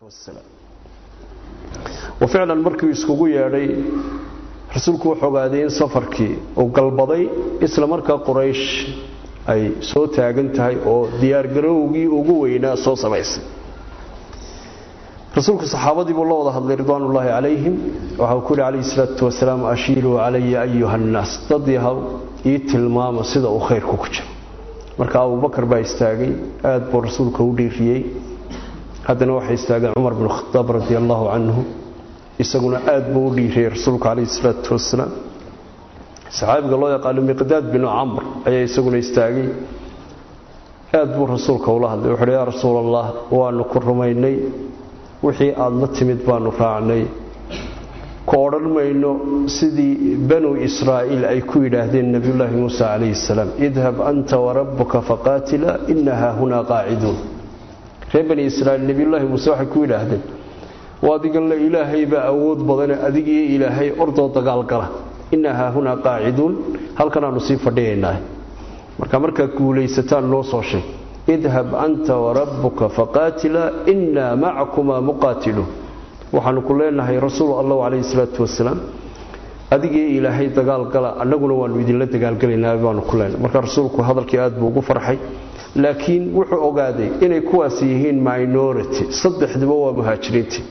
wa ficlan markii iskugu yeedhay rasuulku wuxuu ogaaday in safarkii uu galbaday isla markaa quraysh ay soo taagan tahay oo diyaargarowgii ugu weynaa soo samaysay rasuulku saxaabadii buu la wada hadlay ridwaanullaahi calayhim waxa uu ku yidhi calayhi salaatu wasalaam ashiiluu calaya ayuha annaas dad yahow ii tilmaama sida uu khayrku ku jiro marka abubakar baa istaagay aad buu rasuulka u dhiiriyey haddana waxay istaageen cumar binu khadaab radi allaahu canhu isaguna aad buu u dhiiriyey rasuulku calayhi salaatu wasalaam saxaabiga loo yaqaano miqdaad binu camr ayaa isaguna istaagay aad buu rasuulka ula hadlay wuxuuhi yaa rasuul allah waanu ku rumaynay wixii aada la timid baanu raacnay ku odhan mayno sidii banu israa'iil ay ku yidhaahdeen nebiyullaahi muusa calayhi salaam idhab anta warabbuka faqaatila ina haahunaa qaaciduun reer bani israa'iil nebiyullaahi muuse waxay ku yidhaahdeen waa adiganle ilaahay baa awood badane adigiyo ilaahay ordoo dagaalgala ina haahunaa qaaciduun halkanaanu sii fadhiyaynaa marka markaad guulaysataan noo soo sheeg idhab anta warabbuka faqaatila inaa macakumaa muqaatiluun waxaanu ku leenahay rasuul allah calayhi salaatu wasalaam adigii ilaahay dagaalgala annaguna waanu idinla dagaalgalaynaa baanu ku leenahay marka rasuulku hadalkii aad buu ugu farxay laakiin wuxuu ogaaday inay kuwaas yihiin minority saddexduba waa muhaajiriintii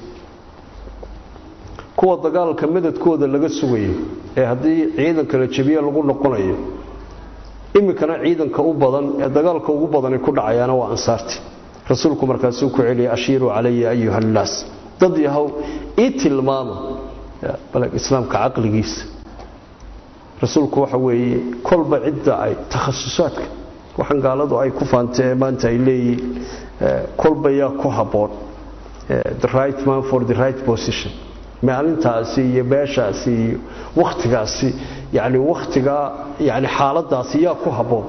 kuwa dagaalka madadkooda laga sugayo ee haddii ciidanka la jabiye lagu noqonayo iminkana ciidanka u badan ee dagaalka ugu badani ku dhacayaana waa ansaarti rasuulku markaasuu ku celiyay ashiiruu calaya ayuha annaas dad yahow ii tilmaama islaamka caqligiisa rasuulku waxa weeye kolba cidda ay takhasusaadka waxaan gaaladu ay ku faantay ee maanta ay leeyihiin kolba yaa ku habboon the right man for the right position maalintaasi iyo beeshaasi iyo wakhtigaasi yani wakhtigaa yani xaaladaasi yaa ku habboon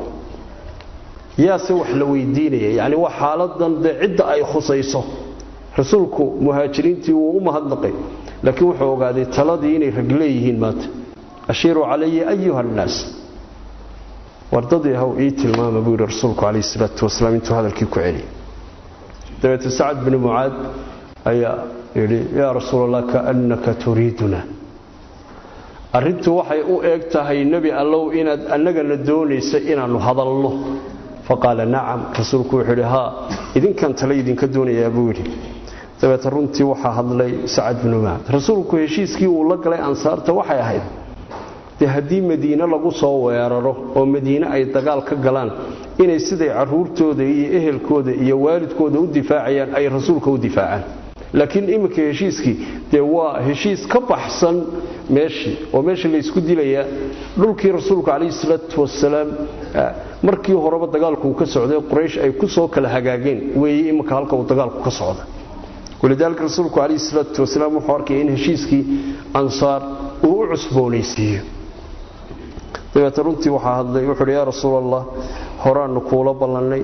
yaase wax la weydiinaya yani waa xaaladan dee cidda ay khusayso rasuulku muhaajiriintii wuu u mahadnaqay laakiin wuxuu ogaaday taladii inay rag leeyihiin maanta ashiiruu calaya ayuha annaas wardadii haw ii tilmaama buu yidhi rasuulku calayhi salaatu wasalaam intuu hadalkii ku celiyay dabeete sacad binu mucaad ayaa yidhi yaa rasuul allah kaannaka turiiduna arrintu waxay u eeg tahay nebi allow inaad annagana doonaysa inaannu hadalno faqaala nacam rasuulku wuxuu yidhi haa idinkan tale idinka doonayaa buu yidhi dabeete runtii waxaa hadlay sacad binu mucaad rasuulku heshiiskii uu la galay ansaarta waxay ahayd dee haddii madiine lagu soo weeraro oo madiine ay dagaal ka galaan inay siday caruurtooda iyo ehelkooda iyo waalidkooda u difaacayaan ay rasuulka u difaacaan laakiin iminka heshiiskii dee waa heshiis ka baxsan meeshii oo meesha laysku dilayaa dhulkii rasuulku calayhi salaatu wasalaam markii horeba dagaalkuu ka socday quraysh ay ku soo kala hagaageen weeye iminka halka uu dagaalku ka socda walidaalika rasuulku calayhi salaatu wasalaam wuxuu arkaya in heshiiskii ansaar uu u cusboonaysiiyo dabeete runtii waxaa hadlay wuxuuhi yaa rasuul allah horaannu kuula ballannay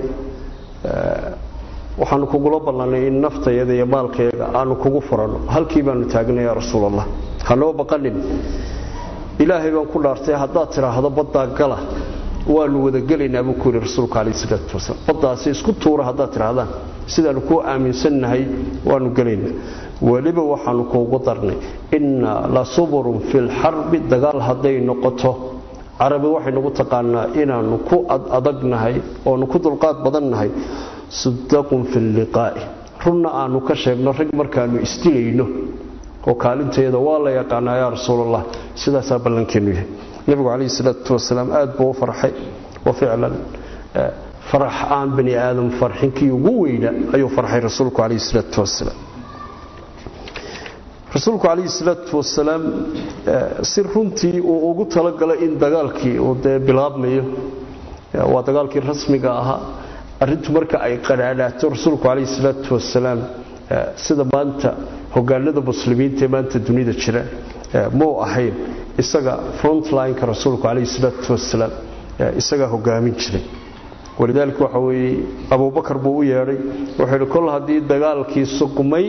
waxaanu kugula ballannay in naftayada iyo maalkayaga aanu kugu furanno halkii baanu taagnay yaa rasuul allah hanoo baqanin ilaahay baan ku dhaartay haddaad tidhaahdo baddaa gala waanu wadagelaynaa buu ku yidhi rasuulku calayhi salaatu wasalaam baddaasi isku tuura haddaad tidhaahdaan sidaannu kuu aaminsannahay waanu gelaynaa weliba waxaanu kuugu darnay inna la suburun fi lxarbi dagaal hadday noqoto carabi waxay nagu taqaanaa inaannu ku adagnahay oonu ku dulqaad badannahay sudaqun fi liqaa'i runna aanu ka sheegno rag markaannu isdilayno oo kaalintayada waa la yaqaanaa yaa rasuulallah sidaasaa ballankeennu yahay nebigu calayhi salaatu wasalaam aad buu u farxay wa ficlan farax aan bani aadam farxinkii ugu weyna ayuu farxay rasuulku calayhi salaatu wasalaam rasuulku calayhi salaatu wasalaam si runtii uu ugu talagalay in dagaalkii uu dee bilaabmayo waa dagaalkii rasmiga ahaa arrintu marka ay qadhaadhaato rasuulku calayhi salaatu wasalaam sida maanta hogaanada muslimiinta ee maanta dunida jira muu ahayn isaga frontlineka rasuulku calayhi salaatu wasalaam isagaa hogaamin jiray walidaalika waxa weeye abubakar buu u yeedhay wuxuu yidhi kol haddii dagaalkii sugmay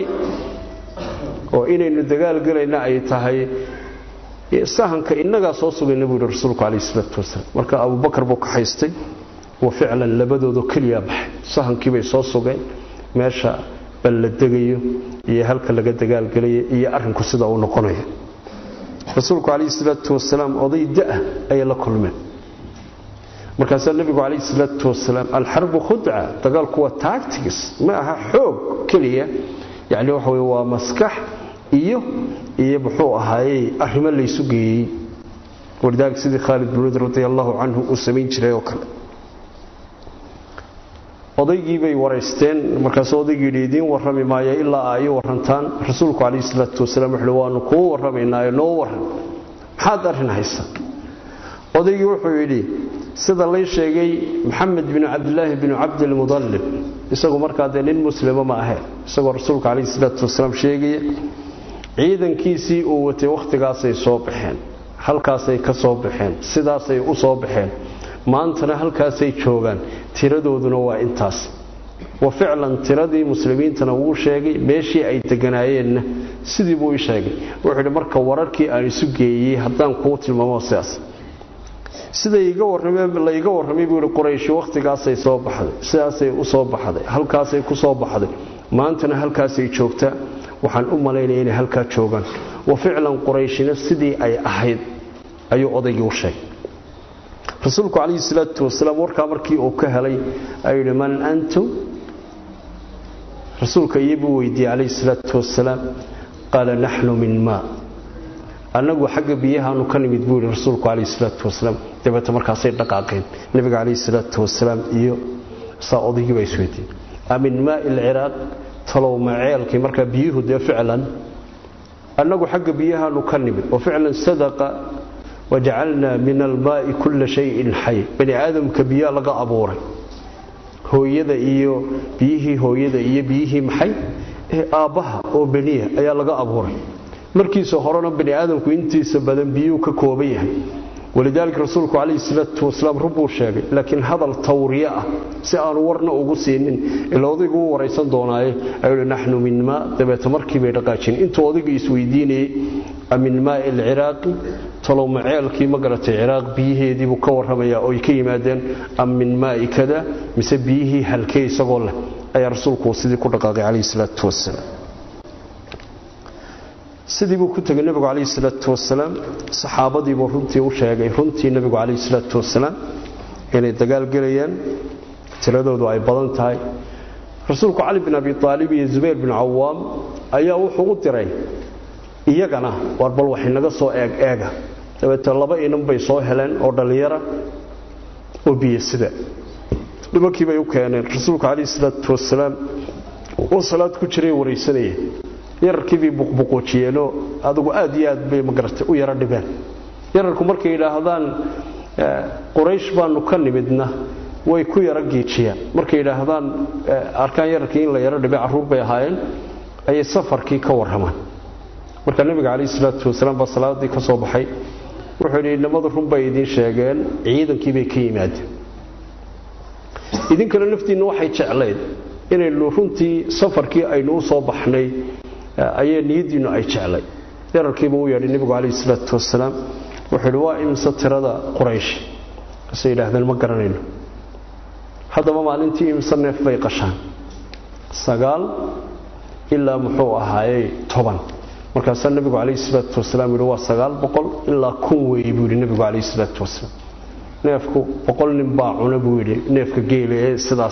oo inaynu dagaal gelayna ay tahay sahanka innagaa soo sugayna buu yidhi rasuulku calayhi salaatu wasalaam marka abubakar buu ka haystay wa ficlan labadoodo keliya baxay sahankii bay soo sugeen meesha bal la degayo iyo halka laga dagaalgelayo iyo arrinku sida uu noqonayo rasuulku calayhi salaatu wasalaam oday da-ah ayay la kulmeen markaasaa nebigu calayhi salaatu wasalaam alxarbu khudca dagaalku waa taagtigis ma aha xoog keliya yacni waxa weye waa maskax iyo iyo muxuu ahaayey arrimo laysu geeyey walidaalika sidii khaalid bin waliid radi allahu canhu uu samayn jiray oo kale odaygii bay waraysteen markaasuu odaygii yidhi idiin warrami maayo ilaa aa ii warrantaan rasuulku calayhi salaatu wasalaam wuxuuhi waanu kuu warramaynaayo noo warran maxaad arrin haysa odaygii wuxuu yidhi sida lay sheegay maxamed binu cabdilaahi binu cabdilmudallib isagu markaa dee nin muslima ma ahe isagoo rasuulka calayhi salaatu wasalaam sheegaya ciidankiisii uu watay wakhtigaasay soo baxeen halkaasay ka soo baxeen sidaasay u soo baxeen maantana halkaasay joogaan tiradooduna waa intaas wa ficlan tiradii muslimiintana wuu sheegay meeshii ay deganaayeenna sidii buu ii sheegay wuxuu yidhi marka wararkii aan isu geeyey haddaan kuu tilmaamo sidaas sida layga warramay buu yidhi qurayshi wakhtigaasay soo baxday sidaasay u soo baxday halkaasay ku soo baxday maantana halkaasay joogtaa waxaan u malaynaya inay halkaa joogaan wa ficlan qurayshina sidii ay ahayd ayuu odaygii u sheegay rasuulku calayhi salaatu wasalaam warkaa markii uu ka helay ayuu yidhi man antum rasuulka iyobuu weydiiyey calayhi salaatu wasalaam qaala naxnu min maa annagu xagga biyahaanu ka nimid buu yidhi rasuulku calayhi salaatu wasalaam dabeeta markaasay dhaqaaqeen nebiga calayhi salaatu wasalaam iyo saa odaygii baa isweydiiyey amin maai alciraaq talow ma ceelkii markaa biyuhu dee ficlan annagu xagga biyahaanu ka nimid oo ficlan sadaqa wajacalnaa min almaai kulla shayin xay bani aadamka biyaa laga abuuray hooyada iyo biyihii hooyada iyo biyihii maxay ee aabbaha oo beniya ayaa laga abuuray markiisa horena bani aadamku intiisa badan biyuu ka kooban yahay walidaalika rasuulku calayhi salaatu wasalaam rubbuu sheegay laakiin hadal tawriye ah si aanu warna ugu siinin ila odaygu u waraysan doonaaye ayuu naxnu min maa dabeeta markii bay dhaqaajin intuu odaygu isweydiinayey amin maai alciraaqi talowma ceelkii ma garatay ciraaq biyaheediibuu ka warramayaa oo ay ka yimaadeen am min maai kada mise biyihii halkee isagoo leh ayaa rasuulku sidii ku dhaqaaqay calayhi salaatu wasalaam sidii buu ku tegay nebigu calayhi salaatu wasalaam saxaabadiibuu runtii u sheegay runtii nebigu calayhi salaatu wasalaam inay dagaal gelayaan tiradoodu ay badan tahay rasuulku cali bin abi aalib iyo zubayr bin cawaam ayaa wuxuu u diray iyagana waar bal waxay naga soo eeg eega dabeete laba inan bay soo heleen oo dhallinyara oo biyo sida nimankii bay u keeneen rasuulku calayhi salaatu wasalaam oo salaad ku jiray waraysanaya yararkiibay buqbuquujiyeenoo adugu aad iyo aad bay magarata u yaro dhibeen yararku markay yidhaahdaan quraysh baanu ka nimidna way ku yaro giijiyaan markay yidhaahdaan arkaan yararkii in la yaro dhibay carruur bay ahaayeen ayay safarkii ka warramaan marka nebiga calayhi salaatu wasalaam baa salaadii ka soo baxay wuxuu yidhi inamadu run bay idiin sheegeen ciidankii bay ka yimaadeen idinkana naftiinna waxay jeclayd inaynu runtii safarkii aynu u soo baxnay ayay niyadiinnu ay jeclay yararkiiba u yeedhay nebigu calayhi salaatu wasalaam wuxuu yidhi waa imse tirada quraysh kasay yidhaahdeen ma garanayno haddaba maalintii imse neef bay qashaan sagaal ilaa muxuu ahaayey toban markaasaa nebigu calayhi salaatu wasalaam yidhi waa sagaal boqol ilaa kun weeye buu yidhi nebigu calayhi salaatu wasalaam neefku boqol nin baa cuna buu yidhi neefka geela ee sidaas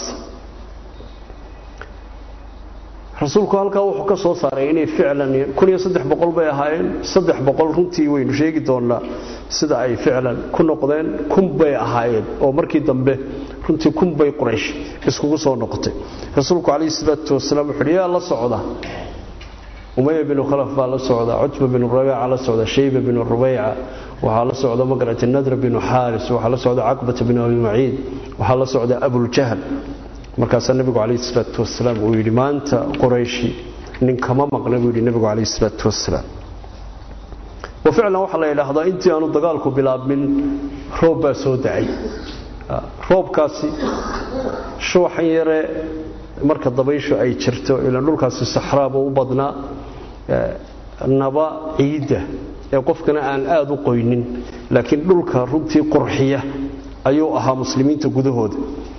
rasuulku halkaa wuxuu ka soo saaray inay ficlan kun iyo saddex boqol bay ahaayeen saddex boqol runtii waynu sheegi doonnaa sida ay ficlan ku noqdeen kun bay ahaayeen oo markii dambe runtii kun bay quraysh iskugu soo noqotay rasuulku calayhi salaatu wasalaam wuxuu yaa la socda umaya binu khalaf baa la socda cutba binu rabiica la socda shayba binu rubayca waxaa la socda magarata nadra binu xaaris waxaa la socda caqbata binu abi maciid waxaa la socda abuljahl markaasaa nebigu calayhi salaatu wasalaam uu yidhi maanta qorayshi nin kama maqna buu yidhi nebigu calayhi salaatu wasalaam wa ficlan waxaa la yidhaahdaa intii aanu dagaalku bilaabmin roob baa soo dacay roobkaasi shuuxan yare marka dabayshu ay jirto ilaan dhulkaasi saxraaba u badnaa naba ciidda ee qofkana aan aada u qoynin laakiin dhulka runtii qurxiya ayuu ahaa muslimiinta gudahooda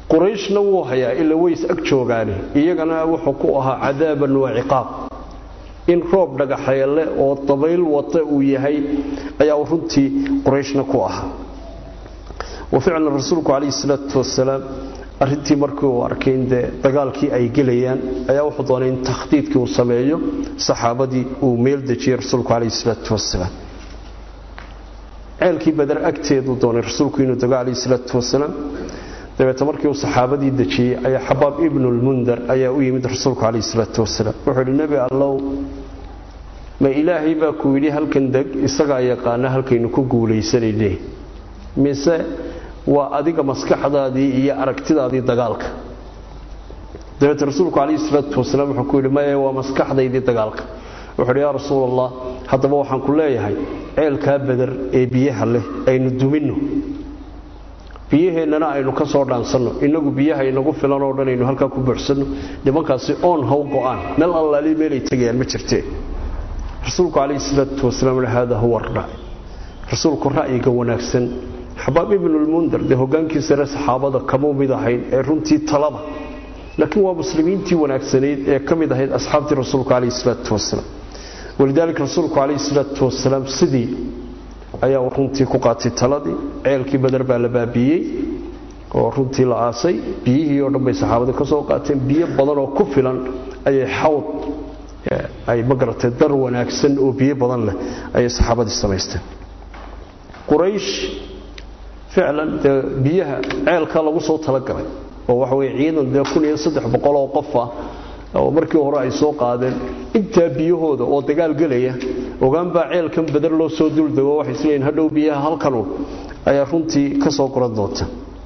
qurayshna wuu hayaa ila ways ag joogaane iyagana wuxuu ku ahaa cadaaban wa ciqaab in roob dhagaxeele oo dabayl wata uu yahay ayaa runtii qurayshna ku ahaa wa ficlan rasuulku calayhi salaatu wasalaam arrintii markii uu arkay in dee dagaalkii ay gelayaan ayaa wuxuu doonay in takhdiidkii uu sameeyo saxaabadii uu meel dejiyey rasuulku calayhi salaatu wasalaam ceelkii badar agteeduu doonay rasuulku inuu dago calayhi salaatu wasalaam dabeete markii uu saxaabadii dejiyey ayaa xabaab ibnulmundar ayaa u yimid rasuulku calayhi salaatu wasalaam wuxuu yidhi nebi allow ma ilaahay baa ku yidhi halkan deg isagaa yaqaana halkaynu ku guulaysanayne mise waa adiga maskaxdaadii iyo aragtidaadii dagaalka dabeete rasuulku calayhi salaatu wasalaam wuxuu ku yidhi maya waa maskaxdaydii dagaalka wuxuu yidhi yaa rasuul allah haddaba waxaan ku leeyahay ceelkaa badar ee biyaha leh aynu duminno biyaheennana aynu ka soo dhaansanno innagu biyaha inagu filan oo dhan aynu halkaa ku buuxsanno nimankaasi oon haw go'aan meel allaali meelay tegayaan ma jirtee rasuulku calayhi salaatu wasalaam haada huwa ra'y rasuulku ra'yiga wanaagsan xabaab ibnulmundar dee hogaankii sare saxaabada kamuu mid ahayn ee runtii talada laakiin waa muslimiintii wanaagsanayd ee ka mid ahayd asxaabtii rasuulku calayhi salaatu wasalaam walidaalika rasuulku calayhi salaatu wasalaam sidii ayaa runtii ku qaatay taladii ceelkii badar baa la baabiiyey oo runtii la aasay biyihii oo dhan bay saxaabadii ka soo qaateen biyo badan oo ku filan ayay xawd ay magaratay dar wanaagsan oo biyo badan leh ayay saxaabadii samaysteen quraysh ficlan dee biyaha ceelka lagu soo talagalay oo waxa weye ciidan dee kun iyo saddex boqol oo qof ah oo markii hore ay soo qaadeen intaa biyahooda oo dagaal gelaya ogaanbaa ceelkan badar loo soo duldego waxay isleeyihin hadhow biyaha halkanu ayaa runtii ka soo goran doonta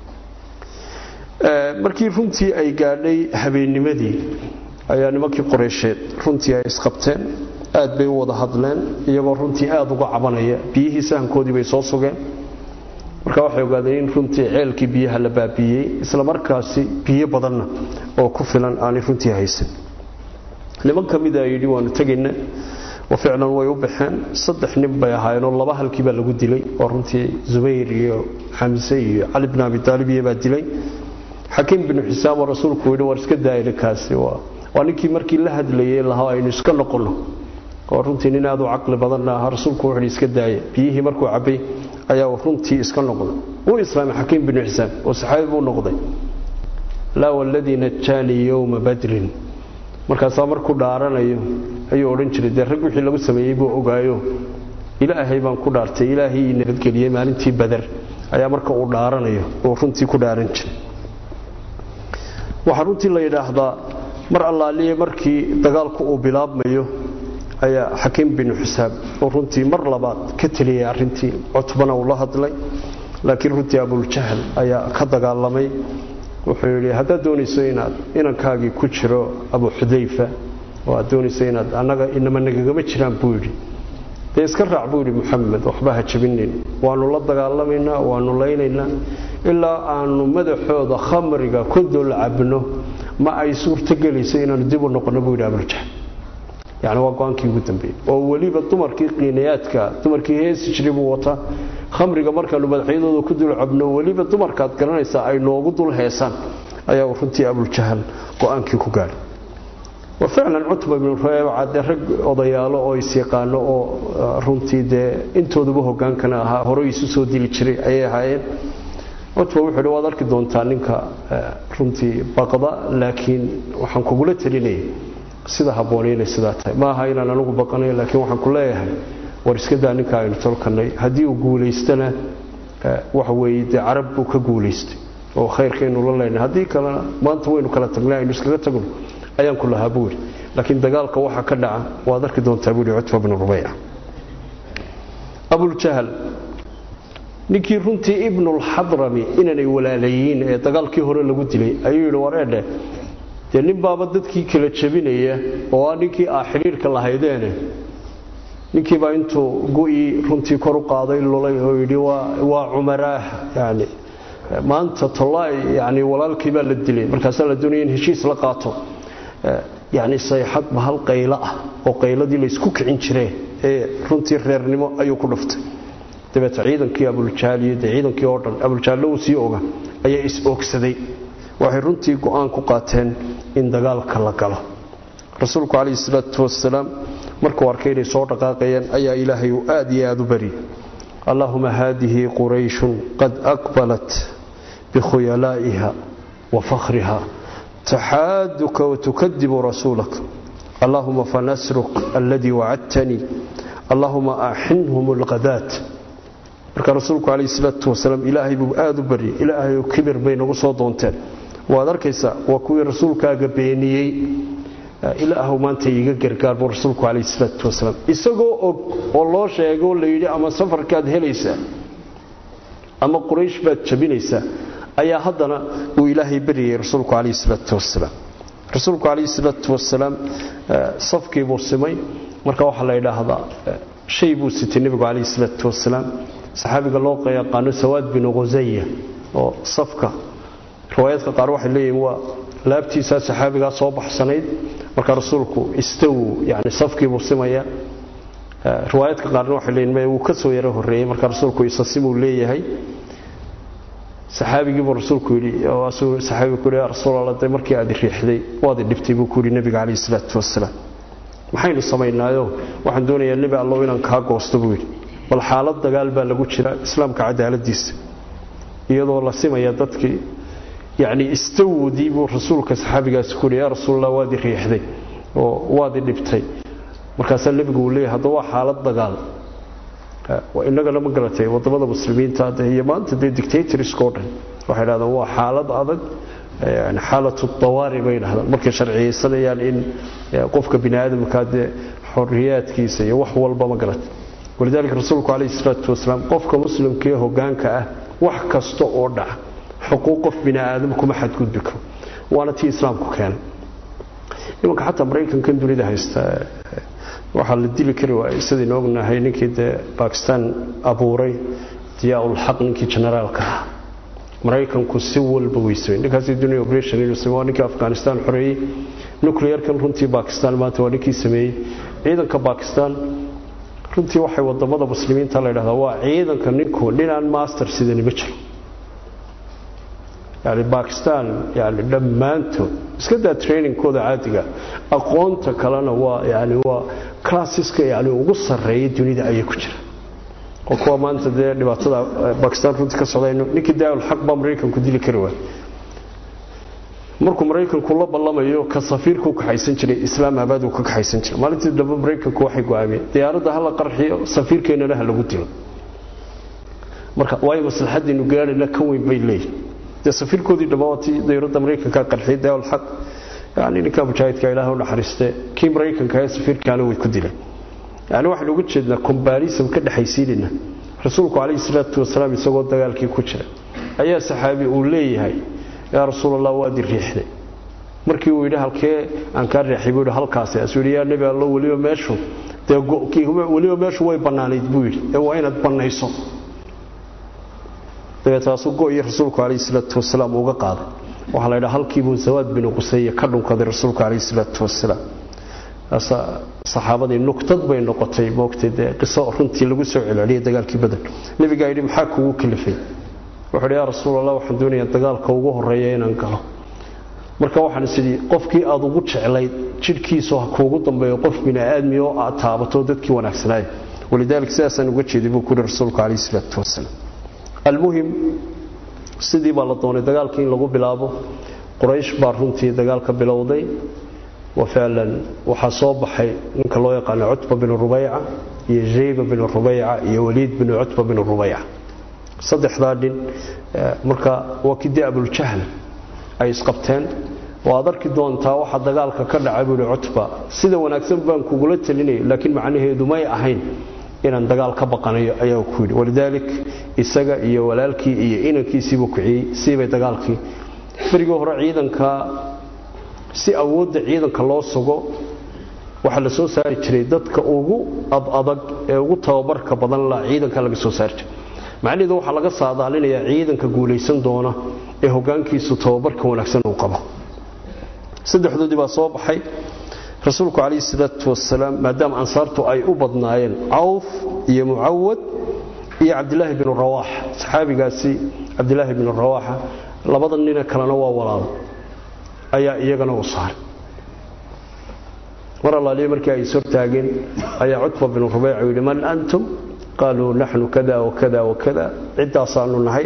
markii runtii ay gaadhay habeennimadii ayaa nimankii qoreysheed runtii ay isqabteen aad bay u wada hadleen iyagoo runtii aad uga cabanaya biyihii sahankoodii bay soo sugeen marka waxay ogaadeen in runtii ceelkii biyaha la baabiiyey isla markaasi biyo badanna oo ku filan aanay runtii haysan niman ka mida yidhi waanu tegayna oo ficlan way u baxeen saddex nin bay ahaayeenoo laba halkii baa lagu dilay oo runtii zubayr iyo xamse iyo cali bn abi taalib iyo baa dilay xakiim binu xisaam oo rasuulku yidhi war iska daayna kaasi waa ninkii markii la hadlayay lahaa aynu iska noqonno oo runtii nin aad u caqli badanna ahaa rasuulku wuxuu iska daaya biyihii markuu cabbay ayaa runtii iska noqday wuu islaamay xakiim binu xisaam oo saxaabi buu noqday laa waladii najaanii yowma badrin markaasaa markuu dhaaranayo ayuu odhan jiray dee rag wixii lagu sameeyey buu ogaayo ilaahay baan ku dhaartay ilaahay ii nabadgeliyey maalintii badar ayaa marka uu dhaaranayo uu runtii ku dhaaran jiray waxaa runtii la yidhaahdaa mar allaaliye markii dagaalku uu bilaabmayo ayaa xakiim binu xisaab oo runtii mar labaad ka teliyay arrintii cutbana uu la hadlay laakiin runtii abuljahl ayaa ka dagaalamay wuxuu yidhi haddaad doonayso inaad inankaagii ku jiro abu xudayfa oo aad doonayso inaad annaga inama nagagama jiraan buu yidhi dee iska raac buu yidhi muxamed waxba ha jabinin waannu la dagaalamaynaa waannu laynaynaa ilaa aanu madaxooda khamriga ku dul cabno ma ay suurtogelayso inaannu dib u noqonno buu yidhi abuljahl yani waa go-aankii ugu dambeeyey oo weliba dumarkii qiinayaadka dumarkii heesi jiray buu wataa khamriga markaanu madaxyadooda ku dul cabno weliba dumarkaad garanaysaa ay noogu dul heesaan ayaa runtii abuljahal go-aankii ku gaadhay wa ficlan cutba ibnu reebaca dee rag odayaalo oo isyaqaano oo runtii dee intooduba hogaankana ahaa hore isu soo dili jiray ayay ahaayeen cutba wuxuu hi waad arki doontaa ninka runtii baqda laakiin waxaan kugula talinaya sida habboon inay sidaa tahay ma aha inaan anigu baqanayo laakiin waxaan ku leeyahay war iska daa ninka aynu tolkanay haddii uu guulaystana waxa weeye dee carab buu ka guulaystay oo khayrkaynu la leynay haddii kalena maanta waynu kala tagnay aynu iskaga tagno ayaan ku lahaa buu yidhi laakiin dagaalka waxa ka dhaca waad arki doontaa buu yidhi cutba bnu rubayca abuljahal ninkii runtii ibnulxadrami inaanay walaalayiin ee dagaalkii hore lagu dilay ayuu yidhi war eedhe dee nin baaba dadkii kala jabinaya oo ah ninkii aa xidhiirka lahaydeene ninkiibaa intuu gu'ii runtii kor u qaaday lulay oo yidhi waa cumaraah yani maanta tollaay yani walaalkii baa la dilay markaasaa la doonaya in heshiis la qaato yani sayxad bahal qaylo ah oo qayladii laysku kicin jiree ee runtii reernimo ayuu ku dhuftay dabeete ciidankii abuljaal iyo dee ciidankii oo dhan abuljaallo uu sii oga ayaa is oogsaday waxay runtii go'aan ku qaateen in dagaalka la galo rasuulku calayhi salaatu wasalaam markuu arkay inay soo dhaqaaqayeen ayaa ilaahay uu aad iyo aad u baryay allaahuma haadihi qurayshun qad aqbalat bikhuyalaa'iha wa fakhriha taxaaduka watukadibu rasuulak allaahuma fanasruk alladii wacadtanii allaahuma axinhum alqadaat marka rasuulku calayhi salaatu wasalaam ilaahay buu aad u baryay ilaahayu kibir bay nagu soo doonteen waad arkaysaa waa kuwii rasuulkaaga beeniyey ilaahu maanta iiga gargaar buu rasuulku calayhi salaatu wasalaam isagoo og oo loo sheegoo la yidhi ama safarkaad helaysaa ama quraysh baad jabinaysaa ayaa haddana uu ilaahay baryayay rasuulku calayhi salaatu wasalaam rasuulku calayhi salaatu wasalaam safkii buu simay marka waxaa la yidhaahdaa shay buu sitay nebigu calayhi salaatu wasalaam saxaabiga loo yaqaano sawaad binu khusaya oo safka riwaayaadka qaar waxay leeyihiin waa laabtiisaa saxaabigaa soo baxsanayd marka rasuulku istaw yani safkiibuu simaya riwaayaadka qaarna waxay leeyihin maya wuu ka soo yaro horreeyey marka rasuulku isasimuu leeyahay saxaabigiibuu rasuulku yidhi saxaabigu ku yidhi yaa rasuulallah dee markii aad riixday waad idhibtay buu ku yidhi nebiga calayhi salaatu wasalaam maxaynu samaynaayo waxaan doonayaa nebi allow inaan kaa goosto buu yidhi bal xaalad dagaal baa lagu jira islaamka cadaaladiisa iyadoo la simaya dadkii yacni istawdii buu rasuulka saxaabigaasi ku yidhi yaa rasuulallah waad i riixday oo waad i dhibtay markaasaa nebigu uu leeyahay hadda waa xaalad dagaal innagana ma garatay wadamada muslimiinta iyo maanta dee dictatorska o dhan waxay dhahdaan waa xaalad adag xaalatu dawaari bay dhahdaan markay sharciyeysanayaan in qofka bini aadamka dee xoriyaadkiisa iyo wax walba ma garatay walidaalika rasuulku calayhi salaatu wasalaam qofka muslimkaee hogaanka ah wax kasta oo dhaca xuquuq qof bini aadam kuma xadgudbi karo waana tii islaamku keenay imanka xataa maraykankan dunida haysta waxaa la dili kari waayey sidaynu ognahay ninkii dee bakistan abuuray diyaa-ulxaq ninkii generaalka ah maraykanku si walba weysay ninkaasi dunia operation inuu sameey waa ninkii afghanistan xoreeyey nuclearkan runtii bakistan maanta waa ninkii sameeyey ciidanka bakistan runtii waxay wadamada muslimiinta la ydhahdaa waa ciidanka ninku ninaan master sidani ma jiro yani bakistan yani dhammaantood iska daa trainingkooda caadiga aqoonta kalena waa yani waa classiska yani ugu sarreeya dunida ayay ku jira oo kuwa maanta dee dhibaatada bakistan runtii ka socdayno ninkii daa'ul xaq baa maraykanku dili kari waay markuu maraykanku la ballamayo ka safiirka u kaxaysan jiray islaamabad uu ka kaxaysan jiray maalintii dambe maraykanku waxay go-aamiyeen diyaaradda hala qarxiyo safiirkeennana ha lagu dilo marka waayo maslaxadiinu gaarhayna ka weyn bay leeyihin dee safiirkoodii dhammaantii dayuradda maraykanka qarxiyay daa'ul xaq yani ninka mujaahidka ilaah u naxariiste kii maraykanka ee safiirkaana way ku dileen yani waxaynu uga jeednaa combarism ka dhexaysiinayna rasuulku calayhi salaatu wasalaam isagoo dagaalkii ku jira ayaa saxaabi uu leeyahay yaa rasuulallah waad i riixday markii uu yidhi halkee aan kaa riixay buu yidhi halkaasi asuu yidhi yaa nebi allo weliba meeshu dee weliba meeshu way bannaanayd buu yidhi ee waa inaad bannayso dabeetaasu go-iyo rasuulku calayhi salaatu wasalaam uga qaaday waxaa la yidhaha halkiibuu zawaad binu qusaya ka dhunkaday rasuulku calayhi salaatu wasalaam saxaabadii nuktad bay noqotay moogtay dee qiso runtii lagu soo celceliyay dagaalkii badan nebigaa yidhi maxaa kugu kalifay wuxuu yidhi yaa rasuulallah waxaan doonayaa dagaalka ugu horreeya inaan galo marka waxaan isidhi qofkii aad ugu jeclayd jidhkiisu ha kuugu dambeeyo qof bini aadmi oo aad taabato dadkii wanaagsanaaya walidaalika sidaasaan uga jeeday buu ku yidhi rasuulku calayhi salaatu wasalaam almuhim sidii baa la doonay dagaalkii in lagu bilaabo quraysh baa runtii dagaalka bilowday wa ficlan waxaa soo baxay ninka loo yaqaano cutba binu rubayca iyo jayba binu rubayca iyo waliid binu cutba binu rubayca saddexdaa nin marka waa kidii abuljahl ay isqabteen waad arki doontaa waxa dagaalka ka dhacay buuhi cutba sida wanaagsan baan kugula talinaya laakiin macnaheedu may ahayn inaan dagaal ka baqanayo ayaa ku yidhi walidaalik isaga iyo walaalkii iyo inankiisiibuu kiciyey siibay dagaalkii berigii hore ciidanka si awoodda ciidanka loo sugo waxaa la soo saari jiray dadka ugu adadag ee ugu tababarka badan la ciidanka laga soo saari jiray macnaheedu waxaa laga saadaalinayaa ciidanka guulaysan doona ee hogaankiisu tababarka wanaagsan uu qabo saddexdoodii baa soo baxay rasuulku calayhi salaatu wasalaam maadaama ansaartu ay u badnaayeen cawf iyo mucawad iyo cabdilaahi binu rawaax saxaabigaasi cabdilaahi binu rawaaxa labada nina kalena waa walaalo ayaa iyagana u saaray mar allaaliya markii ay ishortaageen ayaa cutba binu rubeyca yidhi man antum qaaluu naxnu kada wakada wakada ciddaasaanu nahay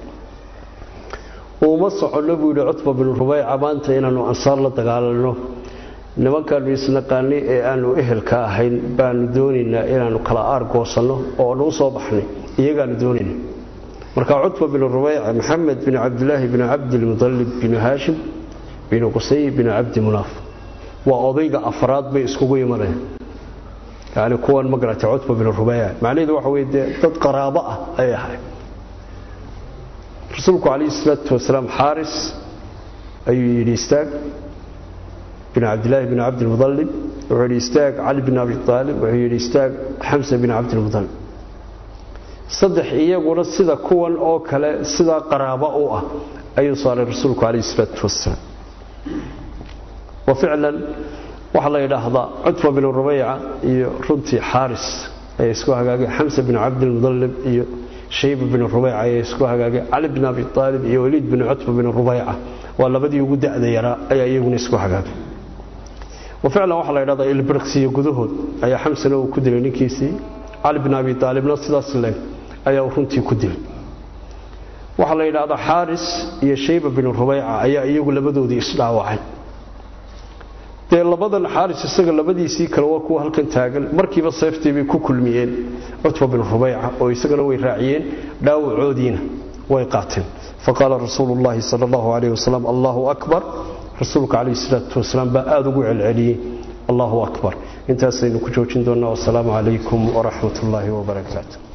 uuma soconno buu yidhi cutba binu rubeyca maanta inaannu ansaar la dagaalanno nimankaannu isnaqaanay ee aanu ehelka ahayn baanu doonaynaa inaannu kala aargoosanno oo aanu u soo baxnay iyagaanu doonayna markaa cutba binu rubeyca maxamed bin cabdilaahi binu cabdilmudallib binu haashim binu qusay binu cabdi munaaf waa odayga afraad bay iskugu imanayaan yani kuwan ma garatay cutba binu rubeyca macnaheedu waxa weye dee dad qaraabo ah ay ahay rasuulku calayhi salaatu wasalaam xaaris ayuu yidhi istaag bin cabdilaahi bin cabdilmudallib wuxuu yidhi istaag cali bin abi aalib wuxuu yidhi istaag xamsa bin cabdilmudallib saddex iyaguna sida kuwan oo kale sidaa qaraabo u ah ayuu saaray rasuulku calayhi salaatu wasalaam wa ficlan waxaa la yidhaahdaa cutba bin rubeyca iyo runtii xaaris ayaa isku hagaagay xamsa bin cabdilmudallib iyo shayba bin rubeyca ayaa isku hagaagay cali bin abi aalib iyo waliid bin cutba bin rubeyca waa labadii ugu da'da yaraa ayaa iyaguna isku hagaagay wa ficlan waxaa la yidhahdaa ilbirqsiyo gudahood ayaa xamsana uu ku dilay ninkiisii cali bin abi aalibna sidaas leeg ayaa uu runtii ku dilay waxaa la yidhaahdaa xaaris iyo shayba bin rubeyca ayaa iyagu labadoodii isdhaawacay dee labadan xaaris isaga labadiisii kale waa kuwa halkan taagan markiiba seeftii bay ku kulmiyeen cutba bin rubeyca oo isagana way raaciyeen dhaawacoodiina way qaateen faqaala rasuulu llaahi sal allahu calayh wasalam allahu akbar rasuulka calayhi salaatu wasalaam baa aada ugu celceliyey allahu akbar intaasaynu ku joojin doonnaa wasalaamu calaykum waraxmat ullaahi wabarakaatu